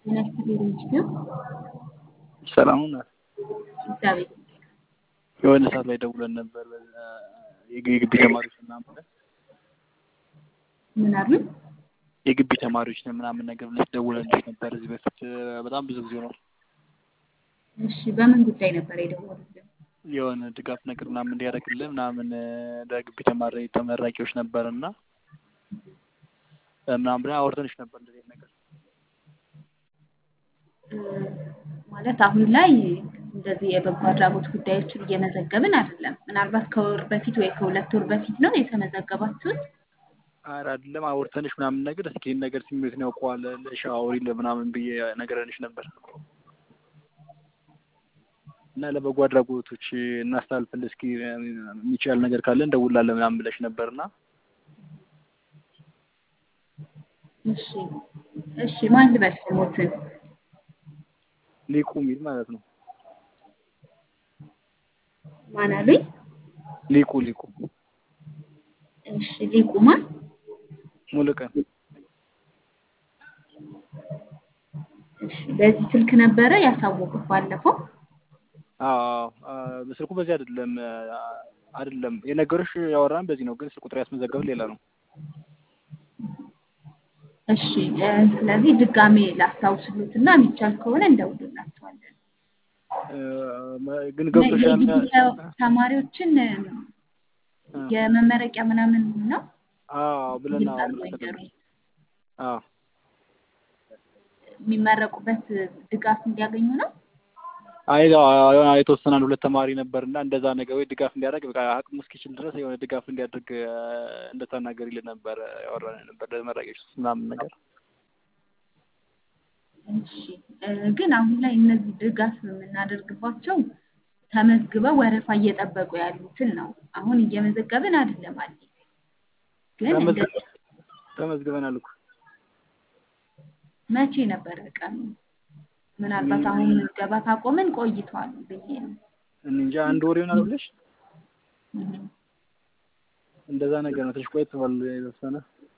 ጤና ይስጥልኝ ኢንስቲትዩት ሰላም ናት። እግዚአብሔር ይመስገን። የሆነ ሰዓት ላይ ደውለን ነበር የግቢ ተማሪዎች ምናምን ብለን ምን አሉኝ? የግቢ ተማሪዎች ነን ምናምን ነገር ብለሽ ደውለንልሽ ነበር እዚህ በፊት በጣም ብዙ ጊዜ ነው። እሺ በምን ጉዳይ ነበር የደወሉልን? የሆነ ድጋፍ ነገር ምናምን እንዲያደርግልን ምናምን ለግቢ ተማሪ ተመራቂዎች ነበር እና ምናምን ብለን አውርተንሽ ነበር እንደዚህ ነገር ማለት አሁን ላይ እንደዚህ የበጎ አድራጎት ጉዳዮችን እየመዘገብን አይደለም። ምናልባት ከወር በፊት ወይ ከሁለት ወር በፊት ነው የተመዘገባችሁት? ኧረ አይደለም አውርተንሽ ምናምን ነገር እስኪ ይህን ነገር ስሜቱን ያውቀዋል ለሽ አውሪልን ምናምን ብዬ ነገረንሽ ነበር እና ለበጎ አድራጎቶች እናስተላልፍልህ እስኪ የሚቻል ነገር ካለ እንደውላለን ምናምን ብለሽ ነበርና እሺ እሺ ማን ልበል ስሞትን? ሊቁ የሚል ማለት ነው። ማን አሉኝ? ሊቁ ሊቁ እሺ ሊቁ ማን? ሙሉቀን እሺ በዚህ ስልክ ነበረ ያሳወቁት ባለፈው? አዎ ስልኩ በዚህ አይደለም አይደለም የነገሩሽ ያወራን በዚህ ነው፣ ግን ስልክ ቁጥር ያስመዘገብን ሌላ ነው። እሺ ስለዚህ ድጋሜ ላስታውስሉት እና የሚቻል ከሆነ እንደውልላቸዋለን። ግን ገብቶሻል። ተማሪዎችን የመመረቂያ ምናምን ነው አዎ ብለን አዎ የሚመረቁበት ድጋፍ እንዲያገኙ ነው። አይ የተወሰነ አንድ ሁለት ተማሪ ነበርና እንደዛ ነገር ወይ ድጋፍ እንዲያደርግ በቃ አቅሙ እስኪችል ድረስ የሆነ ድጋፍ እንዲያደርግ እንደተናገሪልን ነበር ያወራን ነበር ለመራቂዎች ምናምን ነገር። እሺ ግን አሁን ላይ እነዚህ ድጋፍ የምናደርግባቸው ተመዝግበው ወረፋ እየጠበቁ ያሉትን ነው። አሁን እየመዘገብን አይደለም አዲስ ግን ተመዝግበናል እኮ መቼ ነበረ ቀኑ? ምናልባት አሁን ምዝገባ ካቆምን ቆይቷል ብዬ ነው። እንጃ አንድ ወር ይሆናል ብለሽ እንደዛ ነገር ነው። ትንሽ ቆይቷል የተወሰነ።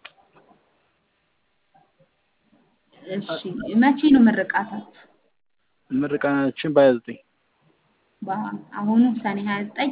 እሺ መቼ ነው ምርቃታችሁ? ምርቃናችን በሀያ ዘጠኝ አሁኑ ሰኔ ሀያ ዘጠኝ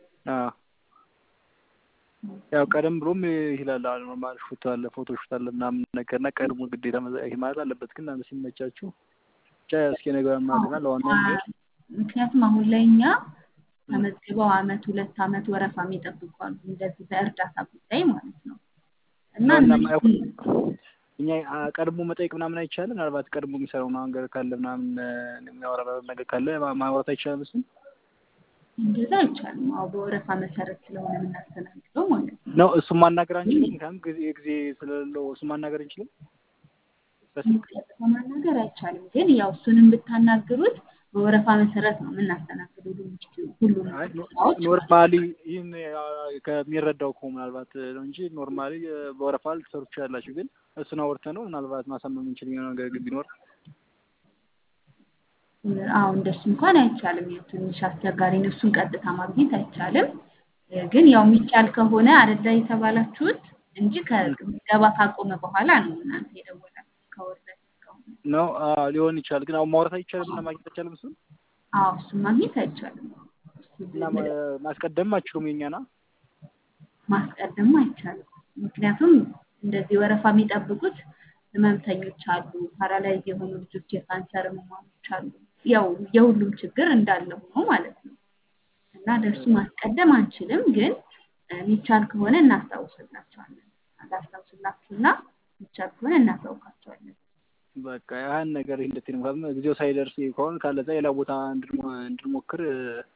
ያው ቀደም ብሎም ይላል ኖርማል ሹት አለ ፎቶ ሹት አለ ምናምን ነገር እና ቀድሞ ግዴታ ይሄ ማለት አለበት። ግን አንድ ሲመቻችሁ ብቻ እስኪ ነገር ማለትና ለዋናው ነገር ምክንያቱም አሁን ላይ እኛ ተመዝግበው አመት ሁለት አመት ወረፋ የሚጠብቁ አሉ። እንደዚህ በእርዳታ ጉዳይ ማለት ነው እና እኛ ቀድሞ መጠየቅ ምናምን አይቻልም። ምናልባት ቀድሞ የሚሰራው ነገር ካለ ምናምን የሚያወራ ነገር ካለ ማውራት አይቻልም እሱን እንደዛ አይቻልም። አዎ በወረፋ መሰረት ስለሆነ የምናስተናግደው ማለት ነው። ነው እሱን ማናገር አንችልም። ምክንያቱም ጊዜ ጊዜ ስለሌለው እሱን ማናገር አንችልም። ቀጥታ ማናገር አይቻልም። ግን ያው እሱንም ብታናግሩት በወረፋ መሰረት ነው የምናስተናግደው ሁሉም ኖርማሊ ይህን ከሚረዳው እኮ ምናልባት ነው እንጂ ኖርማሊ በወረፋ ልትሰሩ ትችላላችሁ። ግን እሱን አውርተን ነው ምናልባት ማሳመም እንችል ነገር ቢኖር አዎ እንደሱ እንኳን አይቻልም። ያው ትንሽ አስቸጋሪ ነው። እሱን ቀጥታ ማግኘት አይቻልም። ግን ያው የሚቻል ከሆነ አደላ የተባላችሁት እንጂ ከምዝገባ ካቆመ በኋላ ነው እናንተ የደወላችሁት ከወር በፊት ከሆነ ነው ሊሆን ይችላል። ግን አሁን ማውራት አይቻልም እና ማግኘት አይቻልም። እሱን አዎ እሱን ማግኘት አይቻልም። እና ማስቀደም አችሉም የኛና ማስቀደም አይቻልም። ምክንያቱም እንደዚህ ወረፋ የሚጠብቁት ህመምተኞች አሉ፣ ፓራላይዝ የሆኑ ልጆች፣ የካንሰር ህሙማኖች አሉ። ያው የሁሉም ችግር እንዳለ ሆኖ ማለት ነው እና ለእሱ ማስቀደም አንችልም። ግን የሚቻል ከሆነ እናስታውስላቸዋለን። ላስታውስላችሁና የሚቻል ከሆነ እናሳውቃቸዋለን። በቃ ያን ነገር እንደት ነው ጊዜው ሳይደርስ ከሆነ ካለዛ ሌላ ቦታ እንድንሞክር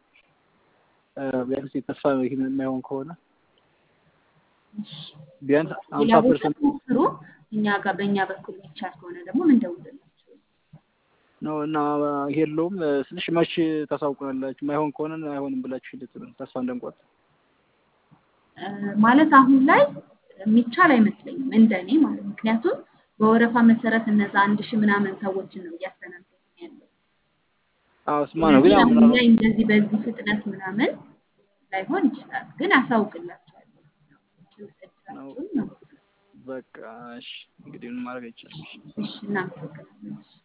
ቢያንስ ተስፋ የማይሆን ከሆነ ቢያንስ ሀምሳ ፐርሰንት ሞክሩ። እኛ ጋር በእኛ በኩል የሚቻል ከሆነ ደግሞ ምንደውልላችሁ ነው እና የለውም ስልሽ መቼ ታሳውቁናላችሁ? ማይሆን ከሆነ አይሆንም ብላችሁ ሂደት ተስፋ እንደንቆርጥ ማለት አሁን ላይ የሚቻል አይመስለኝም እንደኔ ማለት ምክንያቱም በወረፋ መሰረት እነዛ አንድ ሺህ ምናምን ሰዎችን ነው እያስተናገድን ያለው። አዎ ስማ ነው ግን አሁን ላይ እንደዚህ በዚህ ፍጥነት ምናምን ላይሆን ይችላል፣ ግን አሳውቅላችኋለሁ። በቃ እሺ፣ እንግዲህ ምን ማድረግ አይቻልም። እሺ፣ እናመሰግናለን።